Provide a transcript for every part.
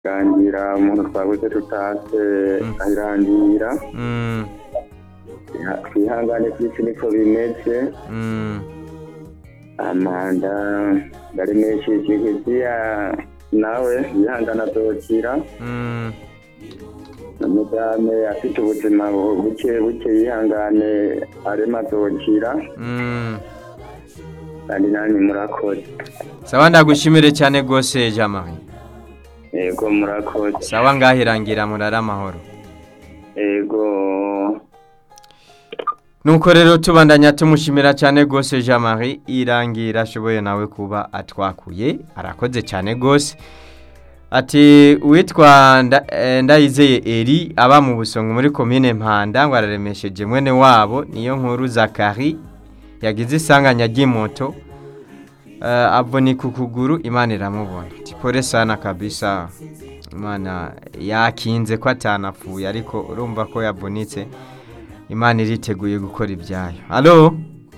rangira umuntu twabuze tutase ahirangira Mm, twihangane kw'isi niko bimeze mm, amanda ndaremesheje heziya nawe yihangana azokira mm. na mudame afite ubuzima buke buke yihangane arema azokira Mm. kandi nanyu murakoze sawa ndagushimire cyane rwose jean marie yego murakoze sawa ngahirangira murara amahoro yego nuko rero tubandanya tumushimira cyane rwose jean marie irangira ashoboye nawe kuba atwakuye arakoze cyane rwose ati uwitwa Nda- eh, ndayizeye eri aba mu busongo muri komine mpanda ngo araremesheje mwene wabo niyo nkuru zakari yagize isanganya ry'imoto eh, avunika ukuguru imana iramubona tipore sana kabisa imana yakinze ko atanapfuye ariko urumva ko yavunitse imana iriteguye gukora ibyayo halo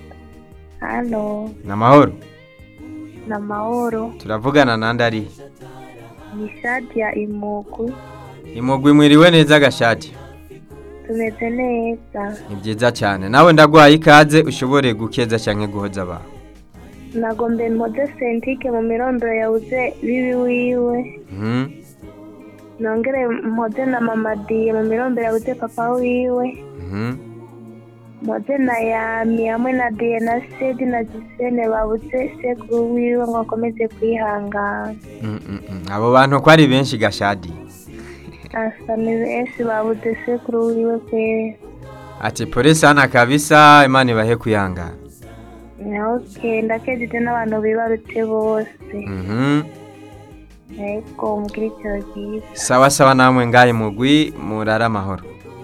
Halo, ni amahoro na mahoro. turavugana nandi ari Ni shati ya Imugwi. imugwi mwiriwe neza agashati Tumeze neza. ni byiza cyane nawe ndagwaye ikaze ushobore gukeza cyangwa guhoza abantu Nagombe mpoze sentike mu mirondoro yabuze bibi wiwe. Mhm, Nongere mpoze na mama Diye mu mirondoro yabuze papa wiwe. mhm. Mpoze na Yami hamwe na Diye na Sedi na Gisene babuze sekuru wiwe ngo akomeze kwihangana. Mm, mm, mm. abo bantu ko ari benshi gashadi Asa ni benshi babuze sekuru wiwe kwera. ati pole sana kabisa imana ibahe kwihangana Okay, ndakejeje n'abantu bibarutse bose. Mhm. Ego mugire icyo ryiza. sawa sawa namwe ngahe mugwi murara amahoro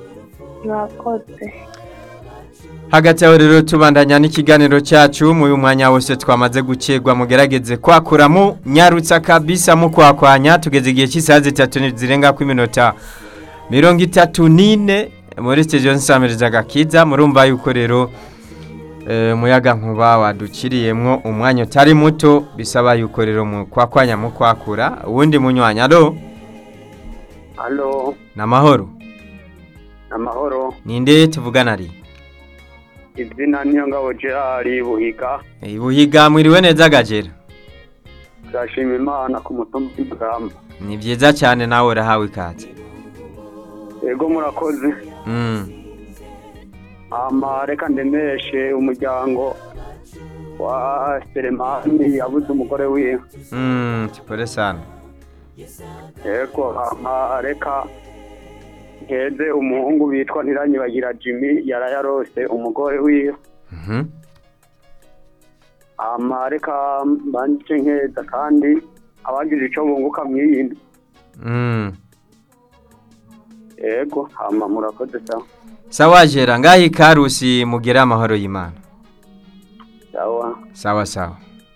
Mwakoze. hagati aho rero tubandanya n'ikiganiro cyacu mu uyu mwanya wose twamaze gukegwa mugerageze kwakuramo nyarutsa kabisa mukwakwanya tugeze igihe cy'isaha zitatu ni- zirenga ku iminota mirongo itatu n'ine muri siteziyo nsamiriza agakiza murumva yuko rero eh, umuyaga nkuba wadukiriyemwo umwanya utari muto bisaba yuko rero mukwakwanya mukwakura uwundi munywanya alo halo ni amahoro amahoro ninde tuvugana ari izina niyo ngabo gerard buhiga ibuhiga mwiriwe neza gajera turashima imana ku mutumba w'ibwamba ni byiza cyane nawe urahawe ikaze yego murakoze Mm, ama reka ndemeshe umuryango wa seremani yabuze umugore wiwe mm, tipole sana yego ama reka nkeze umuhungu witwa ntiranyibagira jimmy yarayarose umugore wiwe Mhm. ama reka mbanje nkeza kandi abagize icyo bunguka mwiyindi Mm. yego ama murakoze sawa sawa jera ngaho ikarusi mugire amahoro y'imana sawa sawa sawa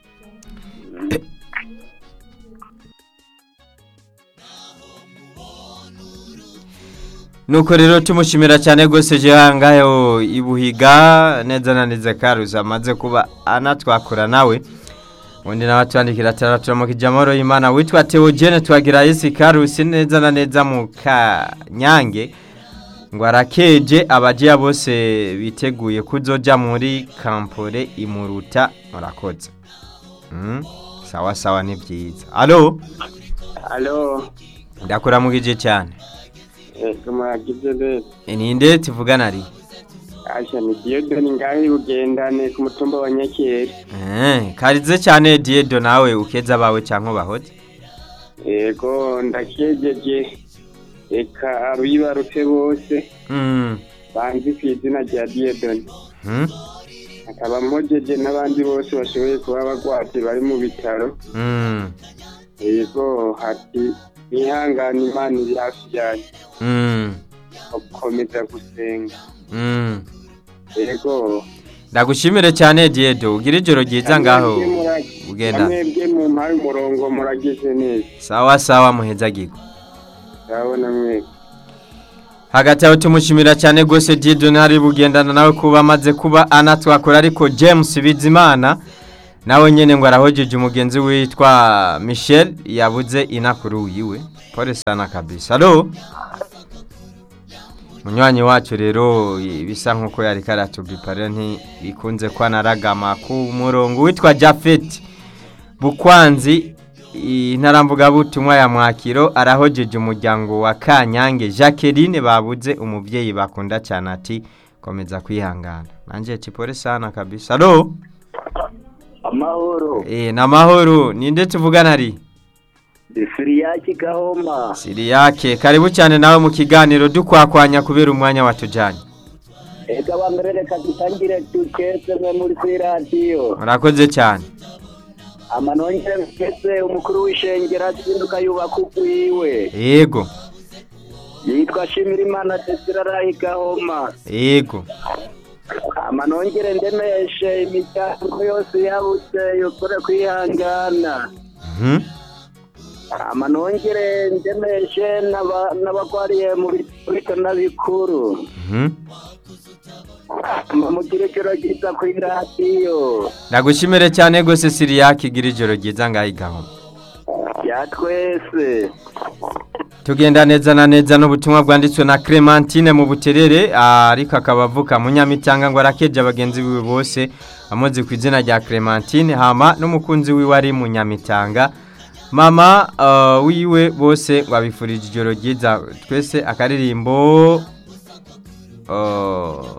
nuko rero tumushimira cyane rwose jean ngaho ibuhiga neza na neza karusi amaze kuba anatwakura nawe undi nawe atwandikira ataratura kijamoro y'imana witwa teogene twagira yesi karusi neza na neza mu kanyange ngo arakeje abagiya bose biteguye kuzoja muri kampore imuruta murakoze Mm, sawa sawa ni byiza alo alo ndakuramugije cyane yego muragize neza E, ninde tuvugana ari asha ni diyodoni ngaho bugendane ku mutumba wa nyakeri Eh, karize cyane diedo nawe ukeza bawe cyangwa bahoze yego ndakejeje reka abibarutse bose Mm, banzi ku izina rya diyodoni mm, akaba mpojeje n'abandi bose bashoboye kuba bagwate bari mu bitaro mm, yego hati ihangane imana iri hafi yanyu mm, gukomeza gusenga mm. yego ndagushimire cyane diedo ugira ijoro ryiza ngaho ugenda mwebwe mu mpaye umurongo muragize neza sawa sawa muhezagirwa ndabona mwebwe hagati aho tumushimira cyane rwose diedo ntari bugendana nawe kuba amaze kuba anatwakora ariko james bizimana nawe nyine ngo arahojeje umugenzi witwa michel yabuze inakuru yiwe pole sana kabisa alo munywanyi wacu rero bisa nk'uko yari karatubipa rero ntibikunze ko anaragama ku murongo witwa jafeti bukwanzi intaramvugabutumwa ya mwakiro arahojeje umuryango wa kanyange jacqueline babuze umubyeyi bakunda cyane ati komeza kwihangana nanjye tipore sana kabisa alo amahoro eh namahoro ninde tuvugana ari siriyaki gahoma siriyake karibu cyane nawe mu kiganiro dukwakwanya kubera umwanya watujanye eka bambere reka dutangire dukeze mwe muri kuri radiyo murakoze cyane amanongere mkese umukuru w'ishengero azinduka yubaka ugwiwe yego yitwa shimirimana desirarahi gahoma yego amanongere ndemeshe imiryango yose yabuze yukore kwihangana Mhm. amanongere ndemeshe n'aba- n'abagwariye mu biturika n'abikuru Mhm. mugire ijoro ryiza kuri radiyo ndagushimire cyane gose siriyake igira ijoro ryiza ngaho igahoma ya twese tugenda neza na neza n'ubutumwa bwanditswe na Clementine mu buterere ah, ariko akaba avuka mu nyamitanga ngo arakeje abagenzi biwe bose amuzi ku izina rya Clementine hama n'umukunzi wiwe ari mu nyamitanga mama ah, wiwe bose babifurije ijoro ryiza twese akaririmbo ah,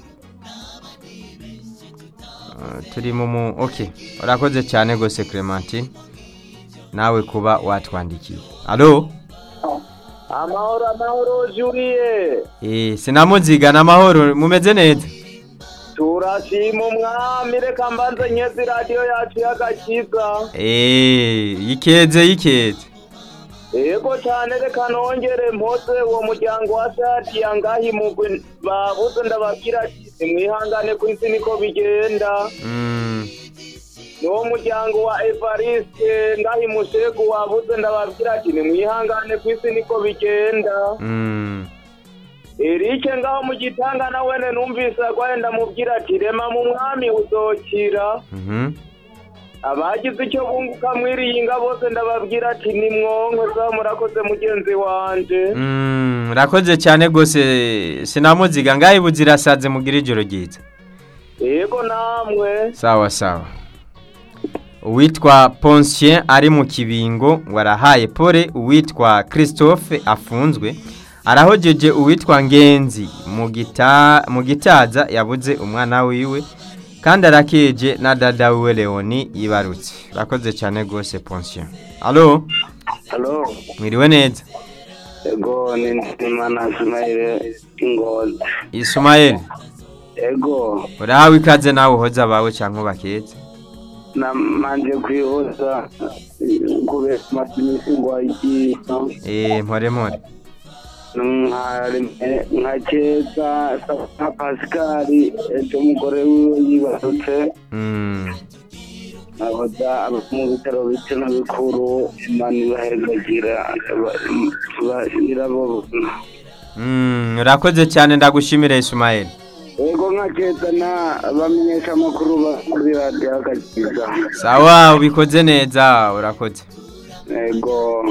ah, turi mu mu okay urakoze cyane gose Clementine nawe kuba watwandikiye alo amahoro amahoro juriye Eh, sinamuziga n'amahoro mumeze neza turashima umwami reka mbanze nyezi radiyo yacu y'agakiza Eh, yikeze yikeze yego cyane reka nongere mpoze uwo muryango wa sadiya ngaho imugwi babuze ndababwira ati nimwihangane ku isi niko bigenda Mm, n'uwo muryango wa evariste ngaho imushegu wabuze ndababwira ati nimwihangane ku isi niko bigenda mm, erike ngaho mu gitanga na wene numvise agwaye ndamubwira ati rema mu mwami uzokira mhm. abagize icyo bunguka mwiriyinga bose ndababwira ati ni mwonko za murakoze mugenzi wanje Mm, urakoze cyane gose sinamuziga ngaho ibuzirasaze mugira ijoro ryiza yego namwe sawa sawa uwitwa Poncien ari mu kibingo warahaye pole uwitwa Christophe afunzwe arahojeje uwitwa Ngenzi mu gita mu gitaza yabuze umwana wiwe kandi arakeje na dada wiwe Leoni yibarutse urakoze cyane gose Poncien allo halo mwiriwe neza ego ni nzimana sumayire ingozi Ismael ego urahawe ikaze nawe uhoza abawe cyangwa baketse namanje kwihoza kubera amaze iminsi ngwaye ikiso eh mpore mpore nka keza nka pasikari ejo umugore wiwe yibarutse mm. ahoza aba mu bitaro bito na bikuru imana ibahezagira irababona Mm, urakoze cyane ndagushimira Ismael ego nka keza na bamenyesha amakuru ba muri radiyo agakiza sawa ubikoze neza urakoze ego